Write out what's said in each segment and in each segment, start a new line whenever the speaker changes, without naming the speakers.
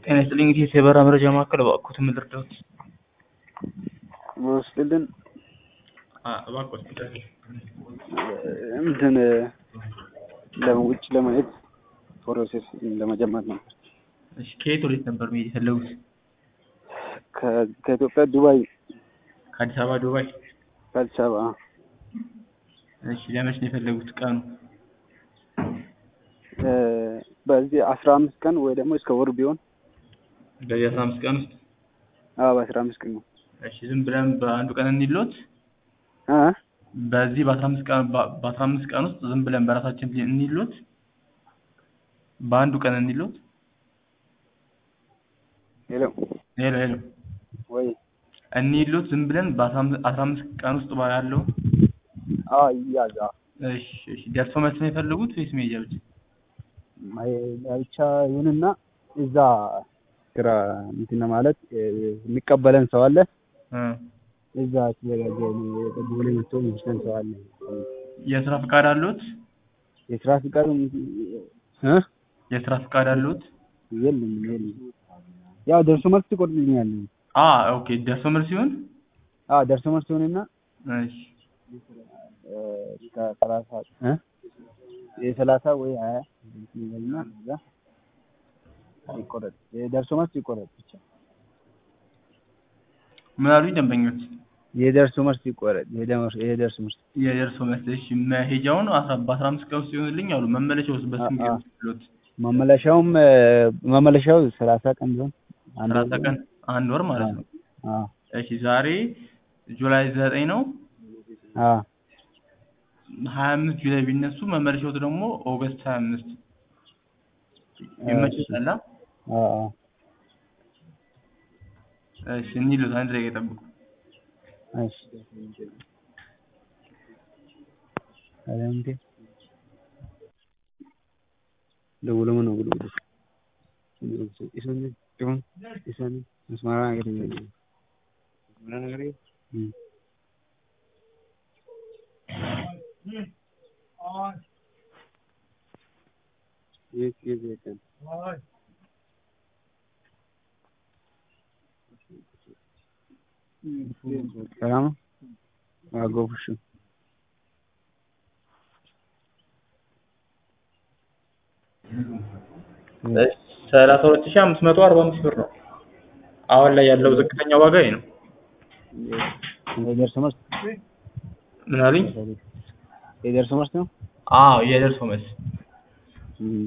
ጤና ይስጥልኝ እንግዲህ የሰበራ መረጃ ማዕከል እባክዎትን ምን ልርዳዎት?
ወስድልን
እባክዎት
እንትን ለውጭ ለማየት ፕሮሴስ ለመጀመር ነበር።
እሺ ከየት ወዴት ነበር መሄድ የፈለጉት?
ከ- ከኢትዮጵያ ዱባይ፣
ከአዲስ አበባ ዱባይ።
ከአዲስ አበባ
እሺ ለመቼ ነው የፈለጉት ቀኑ?
እ፣ በዚህ አስራ አምስት ቀን ወይ ደግሞ እስከ ወር ቢሆን
በዚህ አስራ አምስት ቀን ውስጥ
አዎ በአስራ አምስት ቀን ነው
እሺ ዝም ብለን በአንዱ ቀን እንሂድልዎት?
እ
በዚህ በአስራ አምስት ቀን በአስራ አምስት ቀን ውስጥ ዝም ብለን በራሳችን እንሂድልዎት? በአንዱ ቀን እንሂድልዎት?
ሄሎ
ሄሎ ሄሎ
ወይ
እንሂድልዎት ዝም ብለን በአስራ አምስት አስራ አምስት ቀን ውስጥ ያለው
አዎ ይያዝ አዎ
እሺ እሺ ደርሶ መልስ ነው የፈለጉት ወይስ መሄጃ ብቻ?
ማይ- ብቻ ይሁንና እዛ ስራ እንትን ማለት እ፣ የሚቀበለን ሰው አለ
እ
እዛ ተዘጋጀ ቦሌ መጥቶ የሚወስደን ሰው አለ
የስራ ፍቃድ አለዎት?
የስራ ፍቃድ እ
የስራ ፍቃድ አለዎት?
የለም የለም ያው ደርሶ መልስ ትቆርጥልኛለህ
አ ኦኬ ደርሶ መልስ ሲሆን
አዎ ደርሶ መልስ ይሁንና
እሺ
እ፣ እስከ ሰላሳ እ የሰላሳ ወይ ሀያ ይበልና እዛ ይቆረጥ የደርሶ መልስ ይቆረጥ ብቻ
ምን አሉኝ ደንበኞች?
የደርሶ መልስ ይቆረጥ የደመር- የደርሶ መልስ
የደርሶ መልስ እሺ መሄጃውን አስራ በአስራ አምስት ቀን ውስጥ ይሆንልኝ አሉ መመለሻውስ በስንት ቀን ውስጥ ይሉት?
መመለሻውም እ፣ መመለሻው ሰላሳ ቀን ቢሆን አንድ
ሰላሳ
ወር
ቀን አንድ ወር ማለት ነው።
አዎ
እሺ ዛሬ ጁላይ ዘጠኝ ነው።
አዎ
ሀያ አምስት ጁላይ ቢነሱ መመለሻው ደግሞ ኦገስት ሀያ አምስት ይመችዎታል? አ?
አዎ አዎ
እሺ እንሂድልዎት አንድ ደቂቃ ይጠብቁ።
እሺ ኧረ እንዴ ደውሎ ምን ነው ብሎ ወደ ኢሳን ይሁን ኢሳን መስማራ ነገር ነው ምን ነገር ነው የት የት የት ሰላም ነው? አጎብሽ
ሰላሳ ሁለት ሺህ አምስት መቶ አርባ አምስት ብር ነው። አሁን ላይ ያለው ዝቅተኛ ዋጋ ይሄ ነው።
የደርሶ መልስ
ምን አሉኝ?
የደርሶ መልስ ነው?
አዎ የደርሶ መልስ
እም።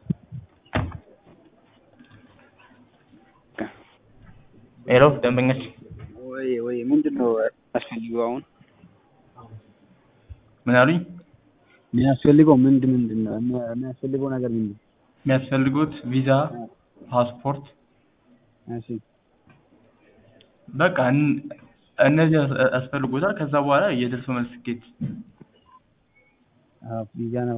ሄሎ ደንበኞች
ወይ ወይ ምንድን ነው አስፈልገው አሁን
ምን አሉኝ?
የሚያስፈልገው ምንድን ምንድን ነው የሚያ- የሚያስፈልገው ነገር ምንድን ነው?
የሚያስፈልጉት ቪዛ፣ ፓስፖርት
እሺ
በቃ እን- እነዚህ ያስ- ያስፈልጎታል። ከዛ በኋላ የደርሶ መልስ ትኬት
አዎ ቪዛ ነው